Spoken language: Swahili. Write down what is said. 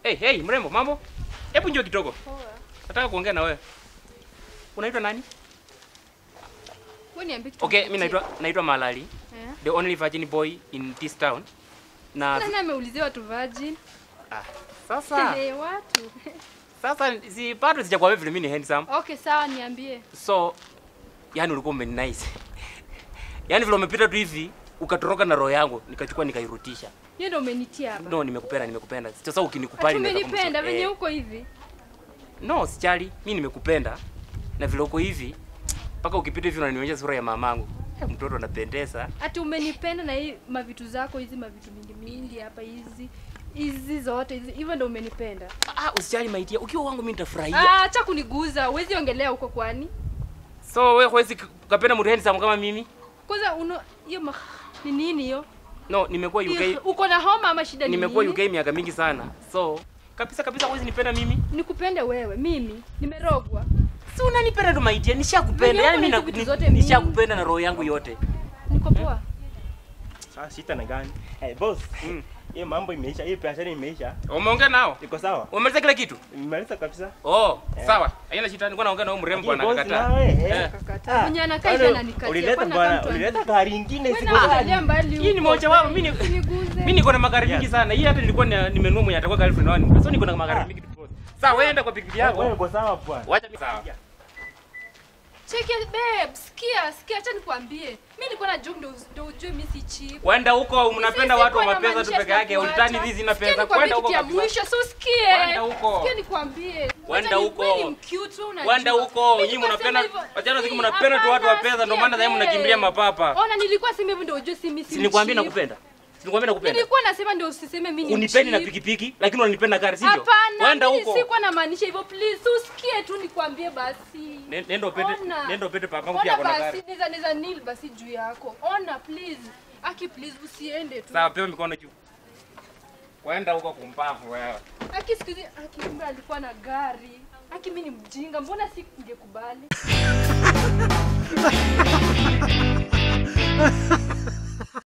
Hey, hey, mrembo, mambo? Hebu njoo kidogo. Poa. Nataka kuongea na wewe. Unaitwa nani? Wewe niambie kitu. Okay, mimi naitwa naitwa Malali, Eh? the only virgin boy in this town. Na Nani ameulizia watu virgin? ah, sasa Eh, watu. sasa si bado sijakwambia vile mimi ni handsome. Okay, sawa niambie. So yani ulikuwa umeni nice. Yaani vile umepita tu hivi ukatoroka na roho yangu nikachukua nikairutisha. Yeye ndio umenitia hapa. No, nimekupenda, nimekupenda. Sasa Ati ukinikubali naweza umenipenda kumsho- venye eh. uko hivi. No, sijali. Mimi nimekupenda. Na vile uko hivi mpaka ukipita hivi unanionyesha sura ya mamangu. Eh, mtoto anapendeza. Ati umenipenda na hii mavitu zako hizi mavitu mingi mingi hapa hizi. Hizi zote hizi. Hivyo ndio umenipenda. Ah, usijali maitia. Ukiwa wangu mimi nitafurahia. Ah, acha kuniguza. Huwezi ongelea huko kwani? So wewe huwezi kupenda mtu handsome kama mimi? Kwanza uno hiyo ma... ni nini hiyo? No, nimekuwa UK, Uko na homa ama shida ni nimekuwa nini? UK miaka mingi sana. So kabisa kabisa huwezi nipenda mimi. Nikupende wewe, mimi nimerogwa. Si unanipenda ndo maitia, nishakupenda. Venye Yaani uko mimi na na- vitu ni- zote mingi. nishakupenda na roho yangu yote. Niko poa. Sasa shida ni gani? Eh, boss. Mm. Hiyo mambo imeisha, hiyo biashara imeisha. Umeongea nao? Iko sawa? Umemaliza kila kitu? Nimemaliza kabisa. Oh, Eh. sawa. Haina shida, nilikuwa naongea na huyu mrembo Lakini boss anakataa. nawe, eh. Eh. Kakataa. Ah, Mwenye anakaa hivi bado ananikatia. Ulileta Kwani bwana, anakaa mtu ulileta gari ingine Wewe siku naangalia mbali Hii ni huko. moja wao, mimi ni Usiniguze. mimi niko na magari mingi Yes. sana. Hii hata nilikuwa ni- nimenunua mwenye atakuwa girlfriend wangu. So niko na magari Ah. mingi tu. boss. Sawa, wewe enda kwa pikipiki Wewe yako. uko sawa bwana. Wacha mimi sawa. Cheki babe, sikia, sikia acha nikwambie. Mimi nilikuwa na joke ndo ndo ujue mimi si cheap. Wenda huko mnapenda Sisi watu wa kwa mapesa tu inamaanisha peke yake. sitakuacha. Ulitani hizi na Sikia pesa. nikwambie Kwenda huko kitu ya kabisa. mwisho, so usikie. Kwenda huko. Sikia nikwambie. Kwenda Wacha ni- huko. wewe ni mcute, wewe unajua. Wenda huko. Mimi Nyinyi nilikuwa mnapenda sema hivyo. wajana siku Si, mnapenda tu watu wa hapana, pesa ndio maana sasa sikia, mnakimbilia babe. mapapa. Ona nilikuwa sema hivyo ndio ujue si mimi si Si nikwambia cheap. nakupenda. Si nikwambia nakupenda. Nilikuwa nasema ndio usiseme mimi ni Unipendi na cheap. pikipiki lakini unanipenda gari sivyo? Hapana, Wenda mimi huko. sikuwa namaanisha hivyo. Please usikie tu nikwambie basi. Ne- Nenda upete Ona. nenda upete papa yangu Ona pia ako na basi, gari. niza niza nil basi juu yako. Ona please. Aki please usiende tu. Sawa, pewa mikono juu. Wenda huko kumpavu wewe. Aki siku hizi Aki kumbe alikuwa na gari. Aki mimi ni mjinga, mbona si ningekubali?